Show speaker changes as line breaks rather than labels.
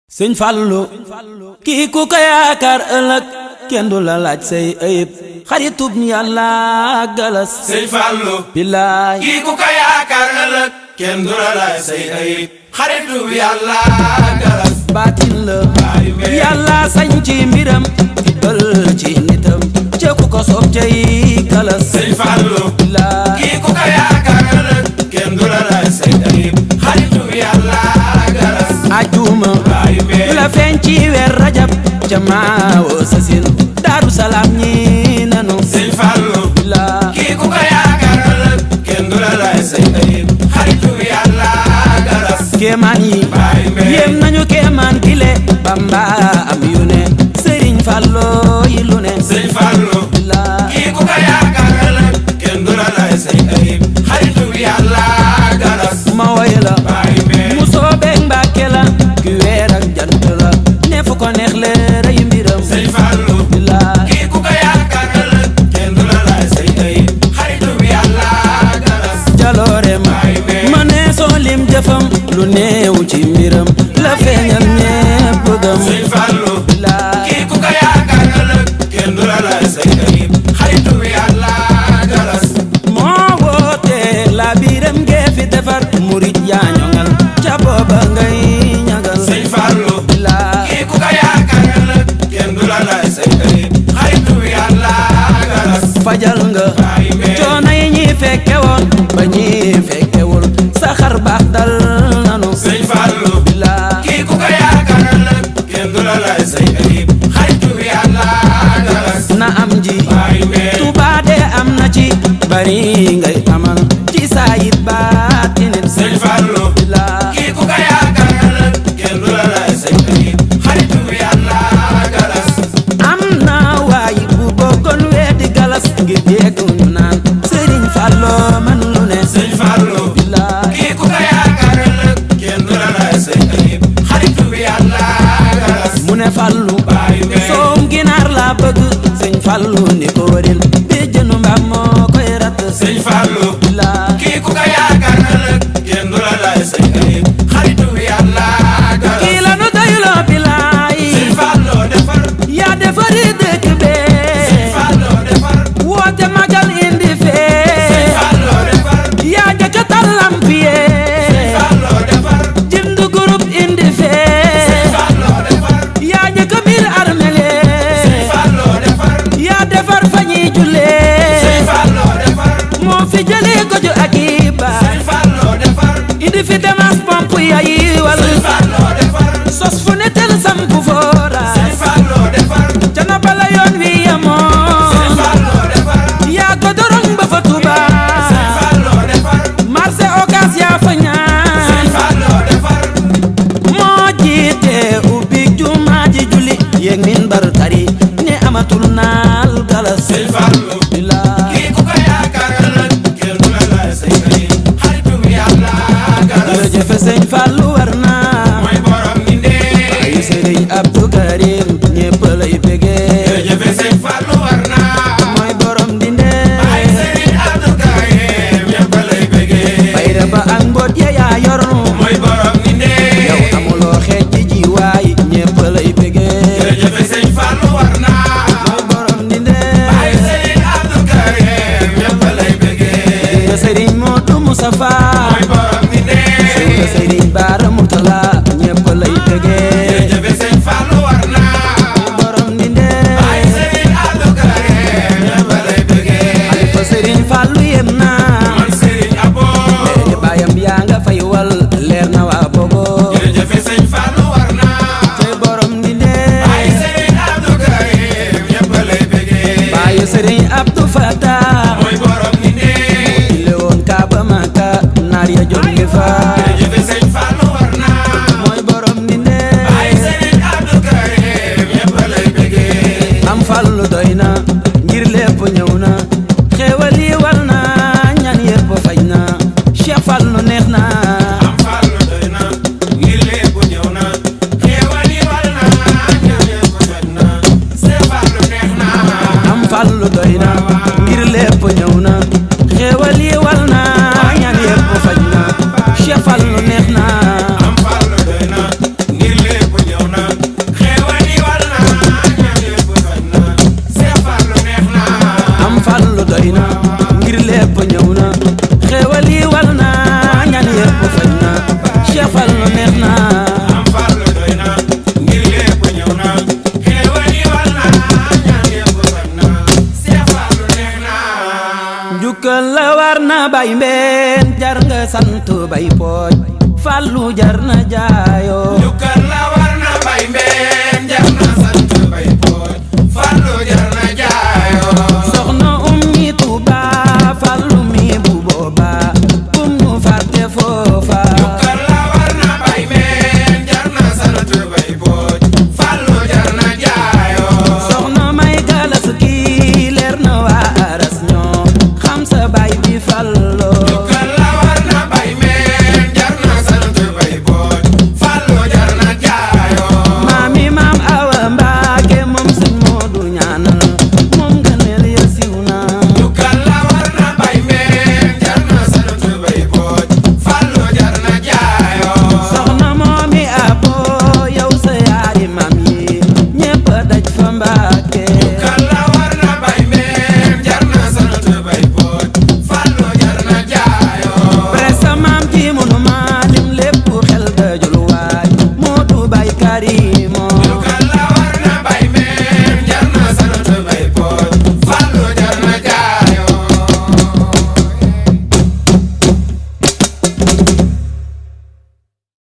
sëñ Fallu kii ku ko yaakaar ëllëg kenn du la laaj say ayib xaritub yàlla galas
sëñ Fallu
billaay
kii ku ko yaakaar ëllëg kenn du la laaj say ayib xaritub yàlla galas
baatin la
Baay Mbay.
yàlla sañ ci mbiram tibbal ci nitam ca ku ko soob cay galas
sëñ Fallu
billaay
kii ku ko yaakaar ëllëg kenn du la laaj say ayib xaritub yàlla galas
ajuma
Baay Mbay.
la feeñ ci weer rajab ca maawo sasin daaru salaam ñi nanu
sëñ Fallu
billaay
kii ku ko yaakaar ëllëg kenn du la laaj say ayib xaritub yàlla galas
kéemaan yi
Baay Mbay.
yéem nañu kéemaan gile bamba am yu ne sëriñ fàlloo yi lu ne
sëñ Fallu
la
kii ku ko yaakaar ëllëg kenn du la laaj say ayib xaritub yàlla galas
ma woy la
Baay Mbay.
mu soobeeg mbàkke la ki weer ak jant la ne fu ko neex leeray mbiram
sëñ Fallu
la
kii ku ko yaakaar ëllëg kenn du la laaj say ayib xaritub yàlla galas
jaloorem
Baay Mbay.
ma ne soo lim jëfam lu néew ci mbiram la feeñal ñépp gëm
sëñ Fallu
la
kii ku ko yaakaar ëllëg kenn du la laaj say ayib xaritub yàlla galas
moo woote la biiram ngee fi defar murit yaa ñoŋal ca booba ngay ñagal
sëñ Fallu
la
kii ku ko yaakaar ëllëg kenn du la laaj say ayib xaritub yàlla galas
fajal nga
Baay Mbay.
coono yi ñi fekke woon ba ñi fekkewul sa xar baax dal nanu
sëñ Fallu
la
kii ku ko yaakaar ëllëg kenn du la laaj say ayib xaritub yàlla galas
na am ji
Baay Mbay.
Tuubaa de am na ci bari ngay amal ci saayit baatinit
sëñ Fallu
la
kii ku ko yaakaar ëllëg kenn du la laaj say ayib xaritub yàlla galas
am na waay bu bokkoon weedi galas ngir dégg ñu naan Sëriñ Falloo man lu ne
sëñ Fallu
la
kii ku ko yaakaar ëllëg kenn du la laaj say ayib xaritub yàlla galas
mu ne Fallu
Baay Mbay.
soom ginaar laa bëgg sëñ Fallu ni ko wëril bi jënu mbaam moo koy ratt
sëñ Fallu
neex na
am fallu doy na ngir lépp ñëw na xéewal yi wal na ñaan yëpp sañ na Seex Fallu neex na
njukkal la war na bay mbeen jar nga sant bay pooj fallu jar na jaayo